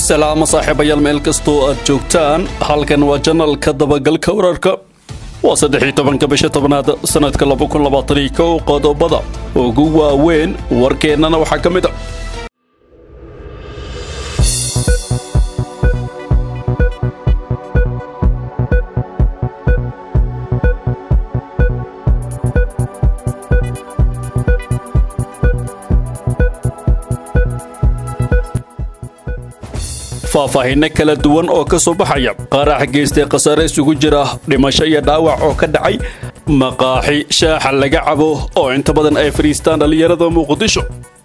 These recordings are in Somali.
salaamo saaxiibayaal meel kastoo aad joogtaan halkan waa janalka dabagalka wararka waa saddexii tobanka bisha tobnaad sannadka laba kun labaataniyo kow qodobada ugu waaweyn warkeennana waxaa ka mid a faahfaahinno kala duwan oo ka soo baxaya qaarax geystay khasaare isugu jira dhimasho iyo dhaawac oo ka dhacay maqaaxi shaaxa laga cabo oo inta badan ay fadhiistaan dhallinyarada muqdisho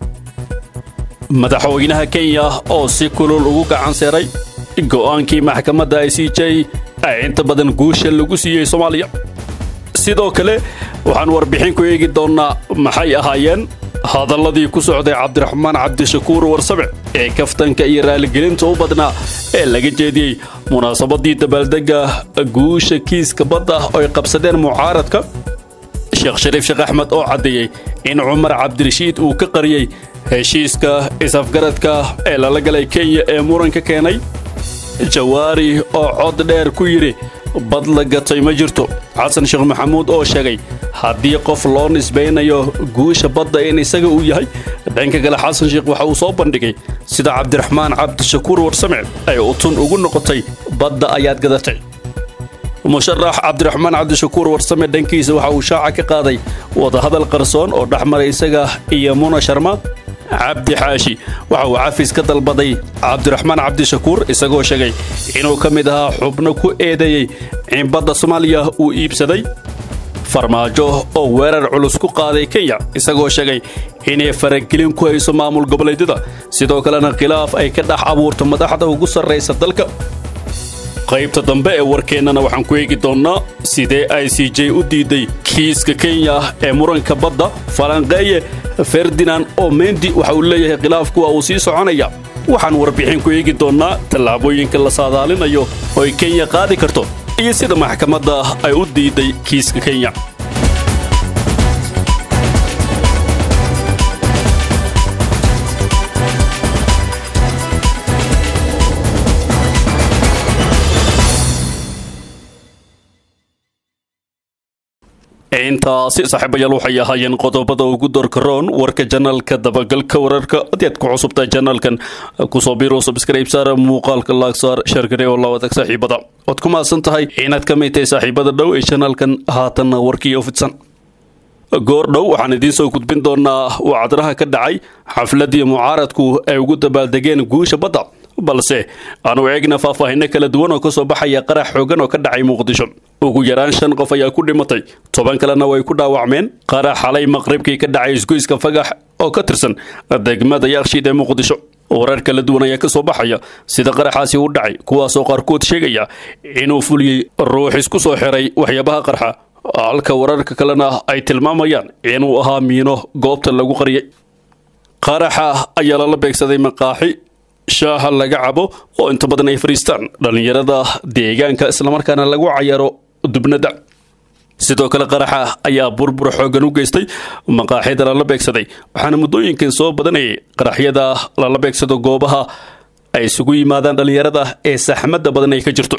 madaxweynaha kenya oo si kulul ugu gacan seeray go'aankii maxkamadda i c j ee inta badan guusha lagu siiyey soomaaliya sidoo kale waxaan warbixin ku eegi doonnaa maxay ahaayeen hadalladii ku socday cabdiraxmaan cabdishakuur warsabe ee kaftanka iyo raaligelinta u badnaa ee laga jeediyey munaasabaddii dabaaldegga guusha kiiska badda oo ay qabsadeen mucaaradka sheekh shariif sheekh axmed oo caddeeyey in cumar cabdirashiid uu ka qariyey heshiiska is-afgaradka ee lala galay kenya ee muranka keenay jawaari oo cod dheer ku yidhi bad la gatay ma jirto xasan sheekh maxamuud oo sheegay haddii qof loo nisbaynayo guusha badda in isaga uu yahay dhanka kale xasan sheekh waxa uu soo bandhigay sida cabdiraxmaan cabdishakuur warsame ay utun ugu noqotay badda ayaad gadatay musharax cabdiraxmaan cabdishakuur warsame dhankiisa waxa uu shaaca ka qaaday wadahadal qarsoon oo dhex maray isaga iyo muna sharma cabdi xaashi waxa uu cafis ka dalbaday cabdiraxmaan cabdishakuur isagoo sheegay inuu ka mid ahaa xubno ku eedeeyey in badda soomaaliya uu iibsaday farmaajo oo weerar culus ku qaaday kenya isagoo sheegay inay faragelin ku hayso maamul goboleedyada sidoo kalena khilaaf ay ka dhex abuurto madaxda ugu sarraysa dalka qaybta dambe ee warkeennana waxaan ku eegi doonnaa sidee i c j u diiday kiiska kenya ee muranka badda falanqeeye ferdinand oo mendi waxa uu leeyahay khilaafku waa uu sii soconaya waxaan warbixin ku eegi doonnaa tallaabooyinka la saadaalinayo oo ay kenya qaadi karto iyo sida maxkamadda ay u diiday kiiska kenya intaasi saaxiibayaal waxay ahaayeen qodobada ugu doorkaroon warka janalka dabagalka wararka haddii aad ku cusubtahay janalkan kusoo biro subscribe saar muuqaalka laagsaar shargare oo lawadag saaxiibada waad ku mahadsan tahay inaad ka mid tahay saaxiibada dhow ee janalkan haatanna warkii oo fidsan goor dhow waxaan idiin soo gudbin doonaa wacdaraha ka dhacay xafladii mucaaradku ay ugu dabaaldegeen guusha badda balse aanu eegna faahfaahinno kala duwan oo ka soo baxaya qarax xoogan oo ka dhacay muqdisho ugu yaraan shan qof ayaa ku dhimatay toban kalena way ku dhaawacmeen qarax xalay maqribkii ka dhacay isgoyska fagax oo ka tirsan degmada yakshiid ee muqdisho warar kala duwan ayaa ka soo baxaya sida qaraxaasi u dhacay kuwaasoo qaarkood sheegaya inuu fuliyey ruux isku soo xiray waxyaabaha qarxa halka wararka kalena ay tilmaamayaan inuu ahaa miino goobta lagu qariyay qaraxa ayaa lala beegsaday maqaaxi shaaha laga cabo oo inta badan ay fadhiistaan dhallinyarada deegaanka islamarkaana lagu cayaro dubnada sidoo kale qaraxa ayaa burbur xoogan u geystay maqaaxida lala beegsaday waxaana muddooyinkan soo badanayay qaraxyada lala beegsado goobaha ay isugu yimaadaan dhallinyarada ee saxmadda badan ay ka jirto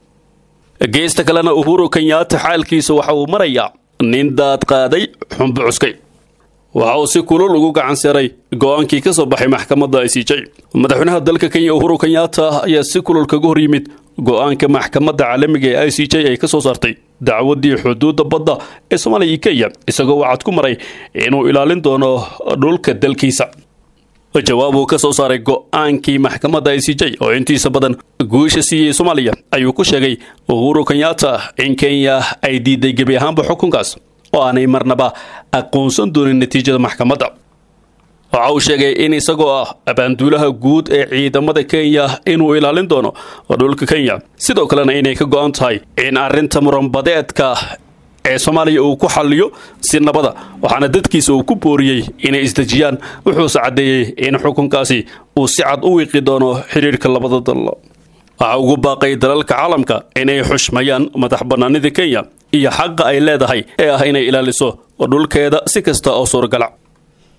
geesta kalena uhuru kenyaata xaalkiisa waxa uu marayaa nin daad qaaday xumbo cuskay waxa uu si kulul ugu gacan seeray go'aankii ka soo baxay maxkamadda i c j madaxweynaha dalka kenya uhuru kenyaata ayaa si kulul kaga hor yimid go'aanka maxkamadda caalamiga ee i c j ay ka soo saartay dacwaddii xuduudda badda ee soomaaliya iyo kenya isagoo wacad ku maray inuu ilaalin doono dhulka dalkiisa jawaab uu ka soo saaray go'aankii maxkamadda i c j oo intiisa badan guusha siiyey soomaaliya ayuu ku sheegay uhuru kenyaata in kenya ay diiday gebi ahaanba xukunkaas oo aanay marnaba aqoonsan doonin natiijada maxkamadda waxa uu sheegay in isagoo ah abaanduulaha guud ee ciidamada kenya inuu ilaalin doono dhulka kenya sidoo kalena inay ka go'an tahay in arrinta muranbadeedka ee soomaaliya uu ku xalliyo si nabada waxaana dadkiisa uu ku booriyey inay isdejiyaan wuxuuse caddeeyey in xukunkaasi uu si cad u wiiqi doono xidhiirhka labada dal waxa ugu baaqay dalalka caalamka inay xushmayaan madax bannaanida kenya iyo xaqa ay leedahay ee ah inay ilaaliso dhulkeeda si kasta oo suuragala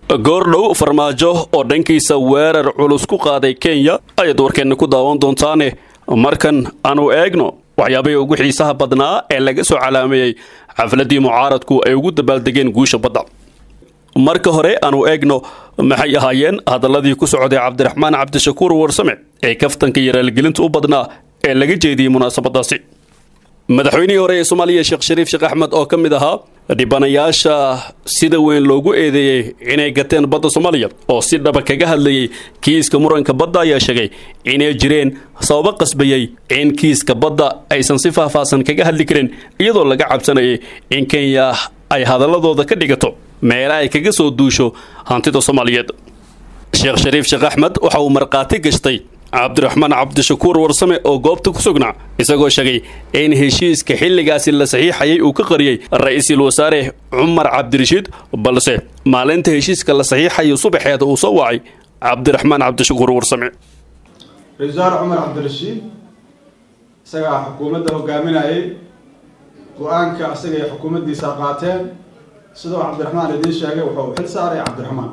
goordhow farmaajo oo dhankiisa weerar culus ku qaaday kenya ayaad warkeenna ku daawan doontaane markan aanu eegno waxyaabihii ugu xiisaha badnaa ee laga soo calaameeyey xafladii mucaaradku ay ugu dabaaldegeen guusha badda marka hore aanu eegno maxay ahaayeen hadalladii ku socday cabdiraxmaan cabdishakuur warsame ee kaftanka iyo raalgelinta u badnaa ee laga jeediyey munaasabadaasi madaxweynihii hore ee soomaaliya sheekh shariif sheekh axmed oo ka mid ahaa dhibanayaasha sida weyn loogu eedeeyey inay gateen badda soomaaliya oo si dhaba kaga hadlayey kiiska muranka badda ayaa sheegay inay jireen sababo qasbayey in kiiska badda aysan si faahfaahsan kaga hadli karin iyadoo laga cabsanayay in kenya ay hadaladooda ka dhigato meela ay kaga soo duusho hantida soomaaliyeed sheekh shariif sheekh axmed waxa uu markhaati gashtay cabdiraxmaan cabdishakuur warsame oo goobta ku sugnaa isagoo sheegay in heshiiska xilligaasi la saxiixayay uu ka qariyey ra-iisul wasaare cumar cabdirashiid balse maalinta heshiiska la saxiixayo subaxeeda uu soo wacay cabdiraxmaan cabdishakuur warsame ra-isul wasaare cumar cabdirashiid isagaa xukuumadda hogaaminayay go-aanka isaga ay xukuumaddiisa qaateen sidoo cabdiraxmaan idiin sheegay wuxuu xil saaray cabdiraxmaan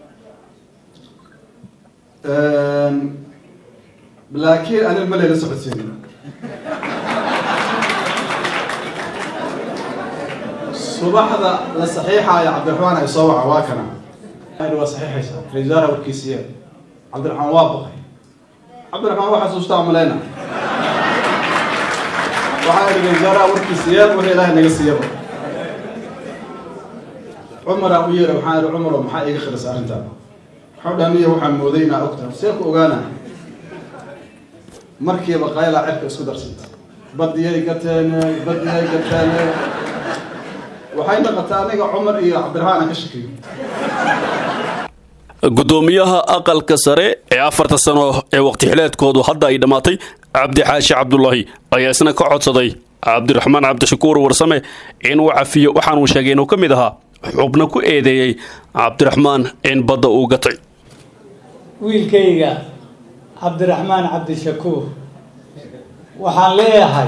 laakiin aniga ma layla socodsiinin subaxda la saxiixaaya cabdiraxmaan ay soo waca waa kana waa saxiixaysaa ra-isul wasaare warkiisiye cabdiraxmaan waa baqay cabdiraxmaan waa xasuustaa maleyna waxaa idhi ra-isul wasaaraha warkiisiiyeen wixii ilaahay naga siiyaba cumaraa u yeera waxaan idhi cumaro maxaa iga khirisa arrintaa waxau dhaniya waxaan mooday inaa ogtahay see ku ogaana markiiba qaylaa cirka isku darsanta badiyay gateene badiyay gateene waxay naqataa aniga cumar iyo cabdiraxmaan aan ka shakiyo gudoomiyaha aqalka sare ee afarta sano ee waqti xileedkoodu hadda ay dhammaatay cabdi xaashi cabdulaahi ayaa isna ka codsaday cabdiraxmaan cabdishakuur warsame inuu cafiyo waxaanuu sheegay inuu ka mid ahaa xubno ku eedeeyey cabdiraxmaan in badda uu gatay wiilkayga cabdiraxmaan cabdishakuur waxaan leeyahay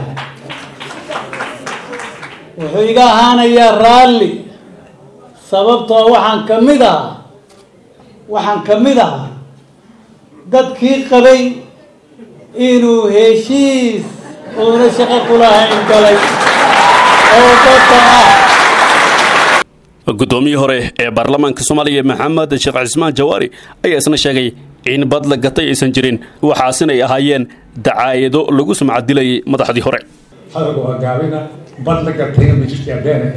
wuxuu iga ahaanayaa raalli sababtoo waxaan ka mid ahaa waxaan ka mid ahaa dadkii qabay inuu heshiis uuna shaqo kulahayn galay oo badda ah guddoomiyii hore ee baarlamaanka soomaaliya maxamed sheekh cismaan jawaari ayaa isna sheegay in bad la gatay aysan jirin waxaasinay ahaayeen dacaayado lagu sumcadilayay madaxdii hore hadalka waa gaabina bad la gatayna ma jirta abeena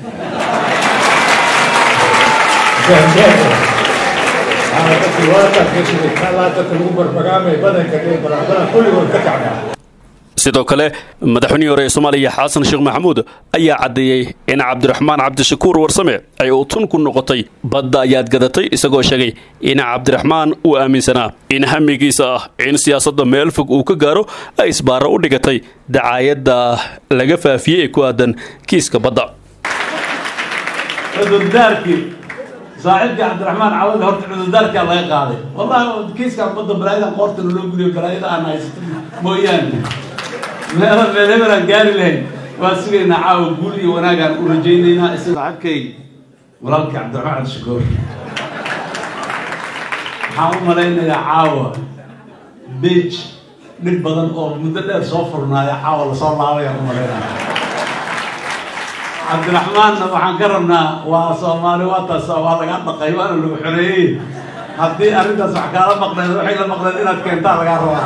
lagu barbagaamay badanka badan kulligood ka kacdaa sidoo kale madaxweynihii hore ee soomaaliya xasan sheekh maxamuud ayaa caddeeyey in cabdiraxmaan cabdishakuur warsame ay utun ku noqotay badda ayaad gadatay isagoo sheegay in cabdiraxmaan uu aaminsanaa in hamigiisa ah in siyaasadda meel fog uu ka gaaro ay isbaaro u dhigatay dacaayadda laga faafiyey ee ku aadan kiiska badda cudurdaarkii saaxiibkii cabdiraxmaan cawada horta cudurdaarkaa laga qaaday wallahi kiiskaan badda balaayadan qoortana loo guliyo balaayada aan haysato mooyaane meelo meel hebel aan gaari lahayn waan sugaynaa caawa guul iyo wanaagaan u rajaynaynaa isaga saaxiibkay walaalkii cabdiraxmaan cabdishakuur waxaan u malaynayaa caawa beej dhib badan oo muddo dheer soo furnaaya caawa lasoo laabayaan u malaynaya cabdiraxmaanna waxaan ka rabnaa waa soomaali waa taas waa lagaa dhaqay waana lagu xoreeyey haddii arrintaas wax kaala maqneed waxay la maqneed inaad keentaa lagaa rabaa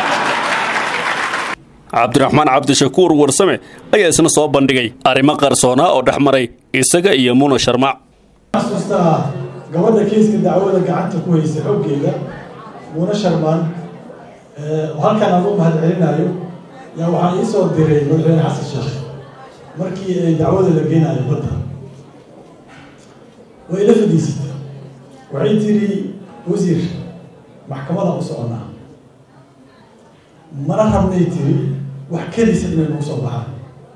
cabdiraxmaan cabdishakuur warsame ayaa isna soo bandhigay arrimo qarsoonaa oo dhex maray isaga iyo muna sharmac xasuustaa gabadha kiiska dacwada gacanta ku haysa xooggeeda muna sharmaan halkan aan u mahad celinayo yaa waxaa ii soo diray madaxweyne xasan sheekh markii ay dacwada la geenayo badda way ila fadhiisatay waxay tiri wasiir maxkamadaan u soconaa mana rabnay tiri wax kelisa inay nagu soo baxaan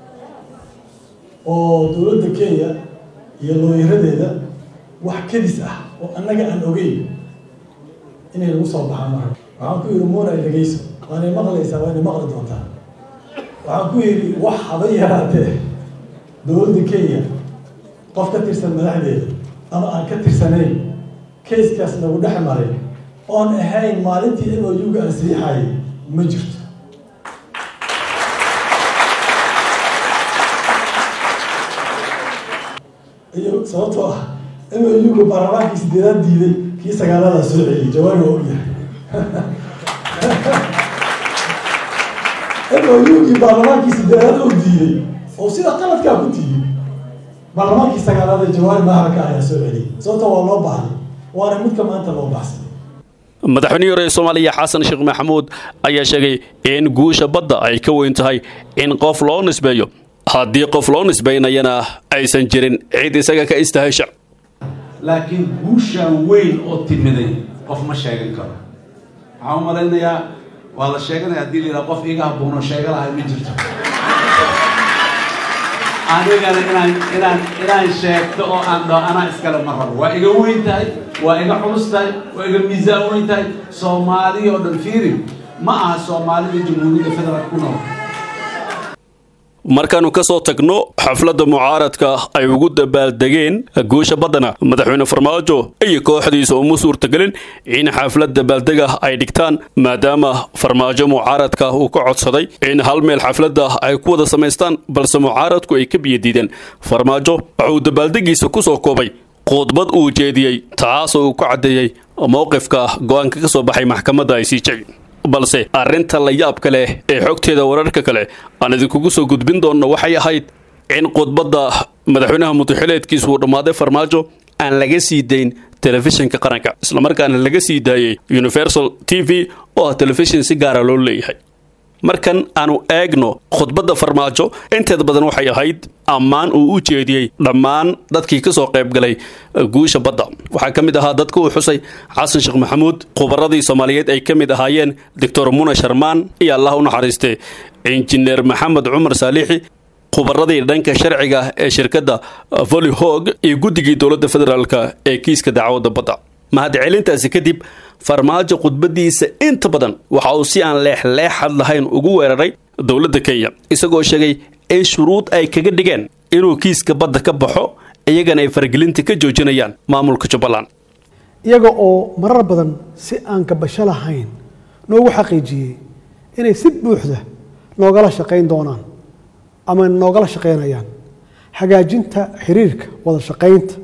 oo dowladda kenya iyo looyaradeeda wax kedis ah oo annaga aan ogeyn inay nagu soo baxaan mar waxaan ku yidhi muuna dhegeyso waanay maqlaysaa waanay maqli doontaa waxaan ku yidhi wax haba yaraatee dowladda kenya qof ka tirsan madaxdeeda ama aan ka tirsanayn kayskaas nagu dhex maray oon ahayn maalintii m o u-ga aan saxiixayay ma jirto iyo sababtoo ah m o u-ga baarlamaankii sideedaad diiday kii sagaaladaa soo celiyay jawaari waa ogyahay m o u-gii baarlamaankii sideedaad oo diiday oo sida qaladkaa ku diiday baarlamaankii sagaalaad ee jawaari maharaka ayaa soo celiyay sababtoo waa loo baahday waana midka maanta loo baxsaday madaxweynihii hore ee soomaaliya xasan sheekh maxamuud ayaa sheegay in guusha badda ay ka weyn tahay in qof loo nisbeeyo haddii qof loo nisbaynayana aysan jirin cid isaga ka istahesha laakiin guushaan weyn oo timiday qof ma sheegan karo waxaan u malaynayaa waa la sheeganaya haddii la yidhaha qof iga habboon oo sheega lahay ma jirto anigana inaan inaan inaan sheegto oo aan dhaho anaa iskale ma rabo waa iga weyn tahay waa iga culus tahay waa iga miisaan weyn tahay soomaaliya oo dhan fiiri ma aha soomaalida jamhuuriyadda federaalk ku nool markaannu ka soo tagno xafladda mucaaradka ay ugu dabaaldegeen guusha baddana madaxweyne farmaajo iyo kooxdiisa uma suurtagelin in xaflad dabaaldega ay dhigtaan maadaama farmaajo mucaaradka uu ka codsaday in hal meel xafladda ay ku wada samaystaan balse mucaaradku ay ka biyadiideen farmaajo wuxuu dabaaldegiisa ku soo koobay khudbad uu jeediyey taasoo uu ku caddeeyey mowqifka go-aanka ka soo baxay maxkamadda i c j balse arrinta la yaabka leh ee xogteeda wararka kale aan idinkugu soo gudbin doonno waxay ahayd in khudbadda madaxweynaha mudaxileedkiisu uu dhammaaday farmaajo aan laga sii dayn telefishinka qaranka islamarkaana laga sii daayey universal t v oo ah telefishin si gaara loo leeyahay markan aanu eegno khudbadda farmaajo inteeda badan waxay ahayd ammaan uu u jeediyey dhammaan dadkii ka soo qayb galay guusha badda waxaa ka mid ahaa dadka uu xusay xasan sheekh maxamuud khubaradii soomaaliyeed ay ka mid ahaayeen doctor muna sharmaan iyo allah u naxariistay injineer maxamed cumar saalixi khubaradii dhanka sharciga ee shirkadda volyhog iyo guddigii dowladda federaalk ee kiiska dacwadda badda mahadcelintaasi kadib farmaajo khudbadiisa inta badan waxa uu si aan leexleexad lahayn ugu weeraray dowladda kenya isagoo sheegay in shuruud ay kaga dhigeen inuu kiiska badda ka baxo iyagana ay faragelinta ka joojinayaan maamulka jubbaland iyaga oo marar badan si aan kabasho lahayn noogu xaqiijiyey inay si buuxda noogala shaqayn doonaan ama noogala shaqaynayaan hagaajinta xiriirka wada shaqaynta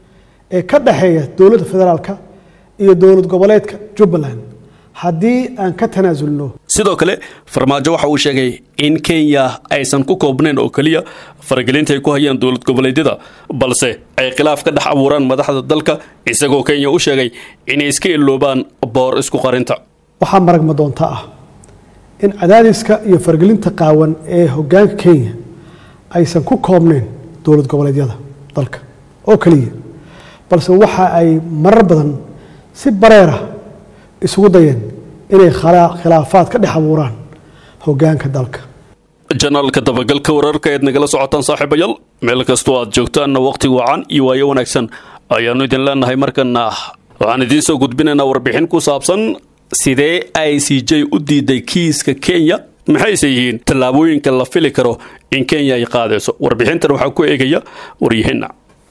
ee ka dhexeeya dowladda federaalka iyo dowlad goboleedka jubbaland haddii aan ka tanaasulno sidoo kale farmaajo waxa uu sheegay in kenya aysan ku koobnayn oo keliya faragelinta ay ku hayaan dowlad goboleedyada balse ay khilaaf ka dhex abuuraan madaxda dalka isagoo kenya u sheegay inay iska iloobaan boor isku qarinta waxaa maragma doonta ah in cadaadiska iyo faragelinta qaawan ee hoggaanka kenya aysan ku koobnayn dowlad goboleedyada dalka oo keliya balse waxa ay marar badan si bareera isugu dayeen inay khilaafaad ka dhex abuuraan hoggaanka dalka janaalka dabagalka wararka eed nagala socotaan saaxiibayaal meel kastoo aad joogtaanna wakhti wacan iyo waayo wanaagsan ayaannu idin leenahay markana waxaan idiin soo gudbinaynaa warbixin ku saabsan sidee i c j u diiday kiiska kenya maxayse yihiin tallaabooyinka la fili karo in kenya ay qaadayso warbixintan waxaa ku eegaya waryaheena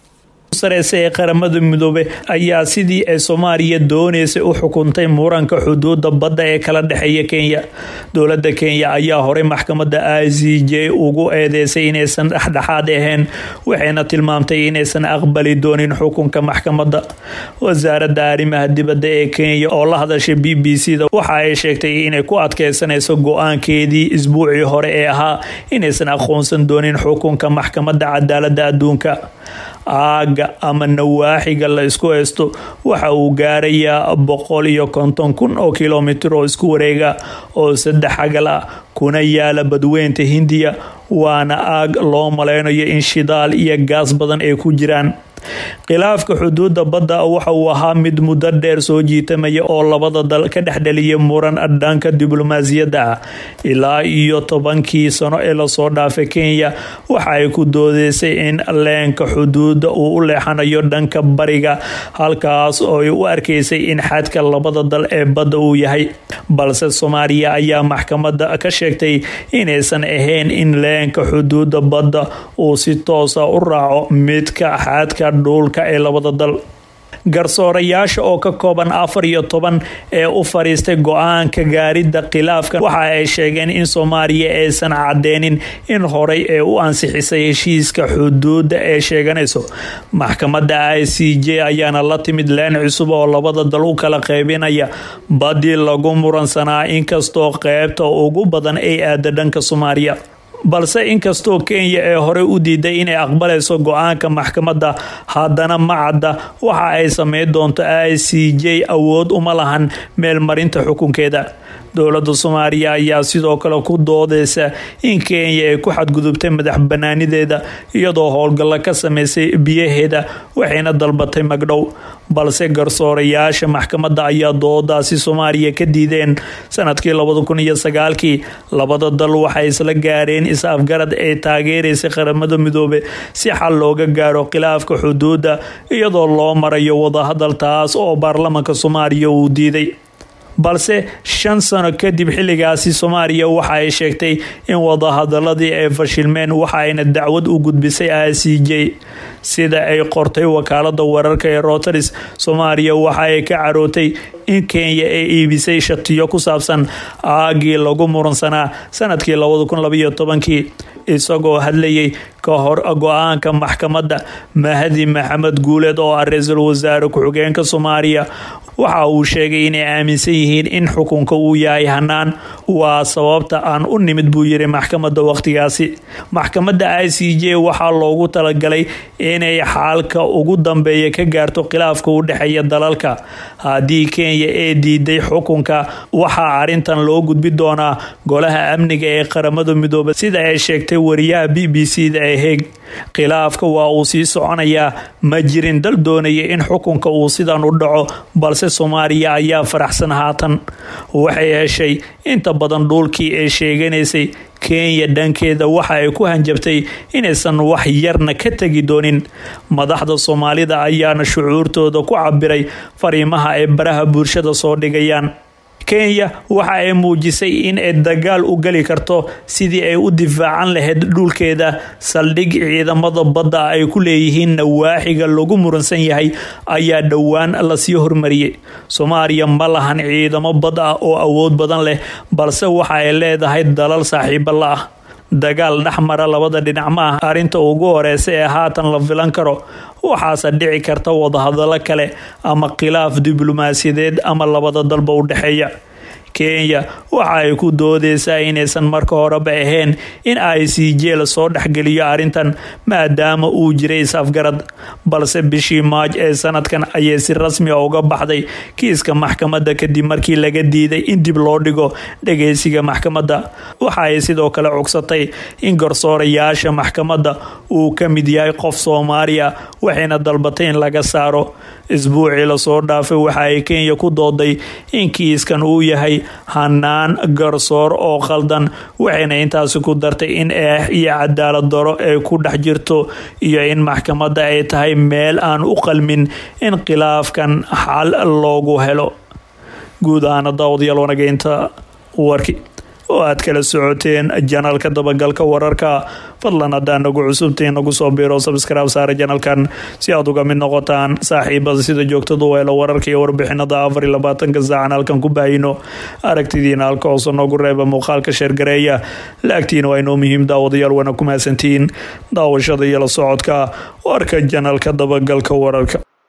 sareyse ee qaramada midoobe ayaa sidii ay soomaaliya dooneysay u xukuntay muranka xuduuda badda ee kala dhexeeya kenya dowlada kenya ayaa horey maxkamada i c j ugu eedeysay inaysan dhexdhexaad ahayn waxayna tilmaamtay inaysan aqbali doonin xukunka maxkamada wasaarada arrimaha dibadda ee kenya oo la hadashay b b c da waxa ay sheegtay inay ku adkeysanayso go-aankeedii isbuucii hore ee ahaa inaysan aqoonsan doonin xukunka maxkamada cadaalada adduunka aaga ama nawaaxiga la isku haysto waxa uu gaarayaa boqol iyo konton kun oo kilomitir oo isku wareega oo saddex agal ah kuna yaala badweynta hindiya waana aag loo maleynayo in shidaal iyo gaas badan ay ku jiraan khilaafka xuduuda badda waxa uu ahaa mid muddo dheer soo jiitamaya oo labada dal ka dhexdheliya muran dhanka diblomaasiyadda ah ilaa iyo tobankii sano ee lasoo dhaafay kenya waxa ay ku doodeysay in leenka xuduuda uu u leexanayo dhanka bariga halkaas oo ay u arkaysay in xadka labada dal ee badda uu yahay balse soomaaliya ayaa maxkamada ka sheegtay inaysan ahayn in leenka xuduuda badda uu si toosa u raaco midka xadka dhuulka ee labada dal garsoorayaasha oo ka kooban afar iyo toban ee u fariistay go-aanka gaaridda khilaafka waxa ay sheegeen in soomaaliya aysan cadeynin in horey ee u ansixisay heshiiska xuduudda ee sheeganayso maxkamadda i c j ayaana la timid leen cusub oo labada dal u kala qaybinaya badii lagu muransanaa inkastoo qeybta ugu badan ay aada dhanka soomaaliya balse inkastoo kenya ee hore u diiday inay aqbalayso go-aanka maxkamadda haddana ma cadda waxa ay sameyn doonto i c j awood uma lahan meelmarinta xukunkeeda dowladda soomaaliya ayaa sidoo kale ku doodeysa in kenya ay ku xadgudubtay madax banaanideeda iyadoo howlgallo ka sameysay biyaheeda waxayna dalbatay magdhow balse garsoorayaasha maxkamadda ayaa doodaasi soomaaliya ka diideen sanadkii labada kun iyo sagaalkii labada dal waxay isla gaareen is-afgarad ee taageeraysay qaramada midoobe si xal looga gaaro khilaafka xuduudda iyadoo loo marayo wadahadal taas oo baarlamanka soomaaliya uu diiday balse shan sano kadib xilligaasi soomaaliya waxa ay sheegtay in wadahadaladii ay fashilmeen waxa ayna dacwad u gudbisay i c j sida ay qortay wakaalada wararka ee roteris soomaaliya waxa ay ka carootay in kenya ay iibisay shatiyo ku saabsan aagii lagu muransanaa sanadkii labada kun labaiyo tobankii isagoo hadlayay ka hor go-aanka maxkamadda mahdi maxamed guuleed oo ah ra-iisul wasaare ku-xigeenka soomaaliya waxa uu sheegay inay aaminsan yihiin in xukunka uu yahay hanaan waa sababta aan u nimid buu yiri maxkamadda waqtigaasi maxkamadda i c j waxaa loogu talagalay inay xaalka ugu dambeeya ka gaarto khilaafka u dhexeeya dalalka haddii kenya ee diiday xukunka waxaa arintan loo gudbi doonaa golaha amniga ee qaramada midoobe sida ay sheegtay wariyaha b b c da ee heeg khilaafka waa uu sii soconayaa ma jirin dal doonaya in xukunka uu sidan u dhaco balse soomaaliya ayaa faraxsan haatan waxay heshay inta badan dhuulkii ay sheeganaysay kenya dhankeeda waxa ay ku hanjabtay inaysan wax yarna ka tegi doonin madaxda soomaalida ayaana shucuurtooda ku cabiray fariimaha ay baraha bulshada soo dhigayaan kenya waxa ay muujisay in ay dagaal u geli karto sidii ay u difaacan lahayd dhulkeeda saldhig ciidamada badda ay ku leeyihiin nawaaxiga lagu muransan yahay ayaa dhowaan lasii hormariyey soomaaliya ma lahan ciidamo bad ah oo awood badan leh balse waxa ay leedahay dalal saaxiibo la ah dagaal dhexmara labada dhinac ma ah arrinta ugu horeysa ee haatan la filan karo waxaase dhici karta wadahadallo kale ama khilaaf diblomaasiyadeed ama labada dalba u dhexeeya kenya waxa ay ku doodeysaa inaysan marka horeba ahayn in i c j lasoo dhexgeliyo arrintan maadaama uu jiray is-afgarad balse bishii maaj ee sanadkan ayay si rasmi a uga baxday kiiska maxkamadda kadib markii laga diiday in dib loo dhigo dhageysiga maxkamadda waxa ay sidoo kale cugsatay in garsoorayaasha maxkamadda uu ka mid yahay qof soomaaliya waxayna dalbatay in laga saaro isbuucii lasoo dhaafay waxa ay kenya ku dooday in kiiskan uu yahay hanaan garsoor oo khaldan waxayna intaasi ku dartay in eex iyo cadaalad daro ay ku dhex jirto iyo in maxkamadda ay tahay meel aan u qalmin in khilaafkan xal loogu helo guud ahaana daawadayaal wanageynta warki oo aad kala socoteen janalka dabagalka wararka fadlan haddaa nagu cusubtiin nagu soo biiro sabskraib saara janalkan si aad uga mid noqotaan saaxiibada sida joogtada u helo wararka iyo warbixinada afar iyo labaatanka saacan halkan ku baahino aragtidiina halka hoose noogu reeba muuqaalka sheergareeya laagtiina waa inoo muhiim daawadayaal wana ku mahadsantiin daawashada iyo la socodka warka janalka dabagalka wararka